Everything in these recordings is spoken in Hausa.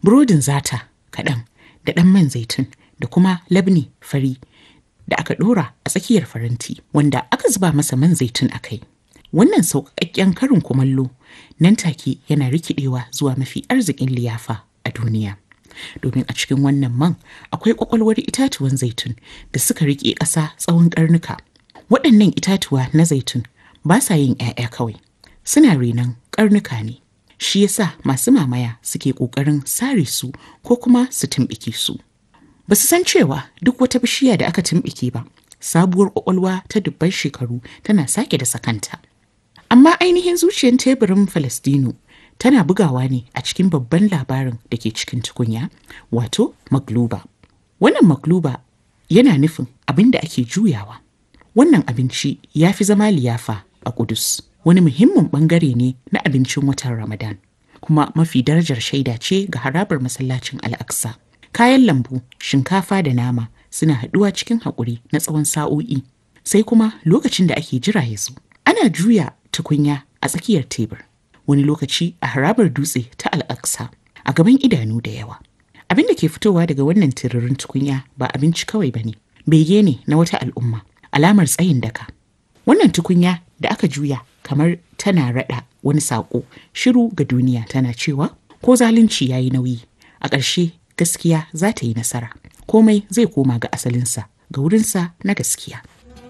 burodin zata kaɗan da ɗan man zaitun da kuma labni fari da aka ɗora a tsakiyar faranti wanda aka zuba masa man zaitun a kai. Wannan sauƙaƙƙen karin kumallo nan take yana rikidewa zuwa mafi arzikin liyafa a duniya. Domin a cikin wannan man akwai ƙwaƙwalwar itatuwan zaitun da suka riƙe ƙasa tsawon ƙarnuka. Waɗannan itatuwa na zaitun ba sa yin 'ya'ya kawai, suna renon ƙarnuka ne. Shi yasa masu mamaya suke ƙoƙarin sare su ko kuma su tumɓuke su. Ba su san cewa duk wata bishiya da aka tumɓuke ba, sabuwar ƙwaƙwalwa ta dubban shekaru tana sake da sakanta. Amma ainihin zuciyar teburin Falastinu tana bugawa ne a cikin babban labarin da ke cikin tukunya, wato magluba. Wannan magluba yana nufin abin da ake juyawa. Wannan abinci ya fi zama liyafa a Kudus, wani muhimmin bangare ne na abincin watan Ramadan, kuma mafi darajar shaida ce ga harabar masallacin Al-Aqsa. Kayan lambu, shinkafa da nama suna haɗuwa cikin haƙuri na tsawon sa'o'i, sai kuma lokacin da ake jira ya zo. Ana juya tukunya a tsakiyar tebur, wani lokaci a harabar dutse ta Al-Aqsa a gaban idanu da yawa. Abin da ke fitowa daga wannan tiririn tukunya ba abinci kawai ba ne, bege ne na wata al'umma, alamar tsayin daka. Wannan tukunya da aka juya kamar tana raɗa wani saƙo shiru ga duniya tana cewa ko zalunci ya yi nauyi a ƙarshe gaskiya za ta yi nasara komai zai koma ga asalinsa ga wurinsa na gaskiya.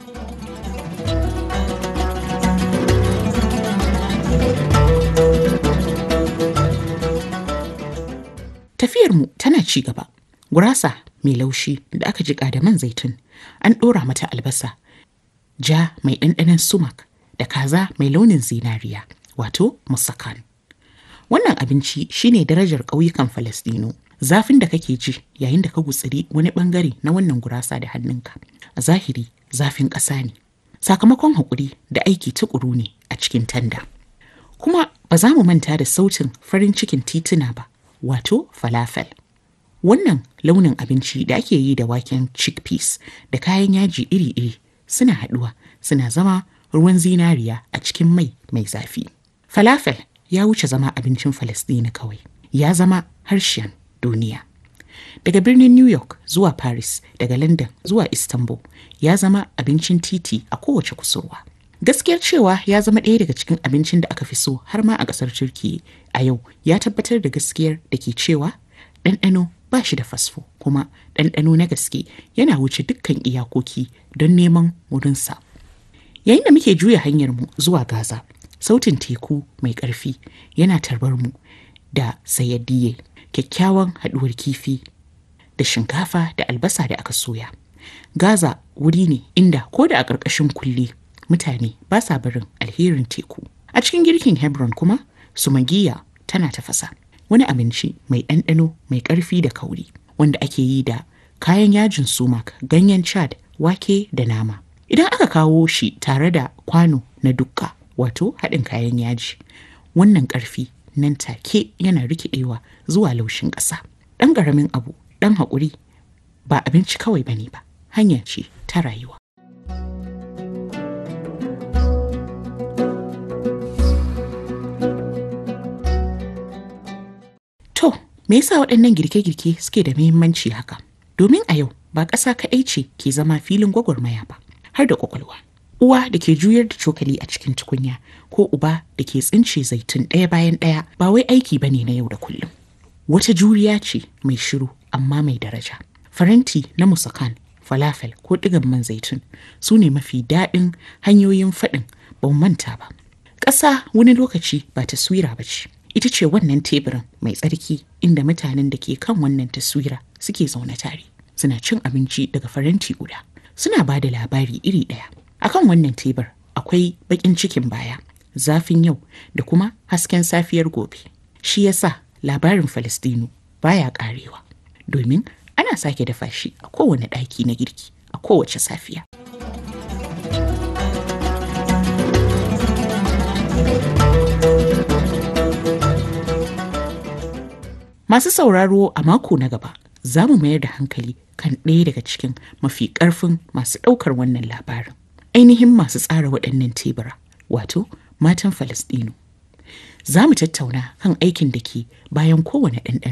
Tafiyarmu tana ci gaba. Gurasa mai laushi da aka jiƙa da man zaitun an ɗora mata albasa ja mai ɗanɗanon sumak da kaza mai launin zinariya wato musakan. Wannan abinci shine darajar ƙauyukan Falasɗinu. Zafin da kake ji yayin da ka gutsiri wani ɓangare na wannan gurasa da hannunka. A zahiri zafin ƙasa ne. Sakamakon haƙuri da aiki tuƙuru ne a cikin tanda. Kuma ba za mu manta da sautin farin cikin tituna ba, wato falafel. Wannan launin abinci da ake yi da waken chickpeas da kayan yaji iri-iri suna haɗuwa suna zama ruwan zinariya a cikin mai mai zafi. Falafel ya wuce zama abincin Falasɗini kawai, ya zama harshen duniya. Daga birnin New York zuwa Paris, daga London zuwa Istanbul, ya zama abincin titi a kowace kusurwa. Gaskiyar cewa ya zama ɗaya daga cikin abincin da aka fi so har ma a ƙasar Turkiyya a yau ya tabbatar da gaskiyar da ke cewa ɗanɗano ba shi da fasfo kuma ɗanɗano na gaske yana wuce dukkan iyakoki don neman wurinsa. Yayin da muke juya hanyarmu zuwa Gaza, sautin teku mai ƙarfi yana tarbar mu da sayaddiye, kyakkyawan haɗuwar kifi da shinkafa da albasa da aka soya. Gaza wuri ne inda ko da a ƙarƙashin kulle mutane ba sa barin alherin teku. A cikin girkin Hebron kuma, sumagiya tana tafasa. Wani abinci mai ɗanɗano mai ƙarfi da kauri wanda ake yi da kayan yajin sumak, ganyen chad, wake da nama. Idan aka kawo shi tare da kwano na dukka wato haɗin kayan yaji, wannan ƙarfi nan take yana rikidewa zuwa laushin ƙasa. Ɗan ƙaramin abu, ɗan haƙuri ba abinci kawai bane ba, hanya ce ta rayuwa. To, me yasa waɗannan girke-girke suke da muhimmanci haka? Domin a yau ba ƙasa kaɗai ce ke zama filin gwagwarmaya ba, har da ƙwaƙwalwa. Uwa da ke juyar da cokali a cikin tukunya ko uba da ke tsince zaitun ɗaya bayan ɗaya ba wai aiki bane na yau da kullum. Wata juriya ce mai shiru amma mai daraja. Faranti na musakan, falafel ko ɗigan man zaitun su ne mafi daɗin hanyoyin faɗin ba manta ba. Ƙasa wani lokaci ba taswira ba ce. ita ce wannan teburin mai tsarki inda mutanen da ke kan wannan taswira suke zaune tare suna cin abinci daga faranti guda suna ba da labari iri ɗaya akan wannan tebur akwai baƙin cikin baya zafin yau da kuma hasken safiyar gobe shi yasa labarin falastinu baya ƙarewa domin ana sake dafa shi a kowane ɗaki na girki a kowace safiya Masu sauraro a mako na gaba za mu mayar da hankali kan ɗaya daga cikin mafi ƙarfin masu ɗaukar wannan labarin. Ainihin masu tsara waɗannan tebura, wato matan Falasɗinu. Za mu tattauna kan aikin da ke bayan kowane ɗanɗano.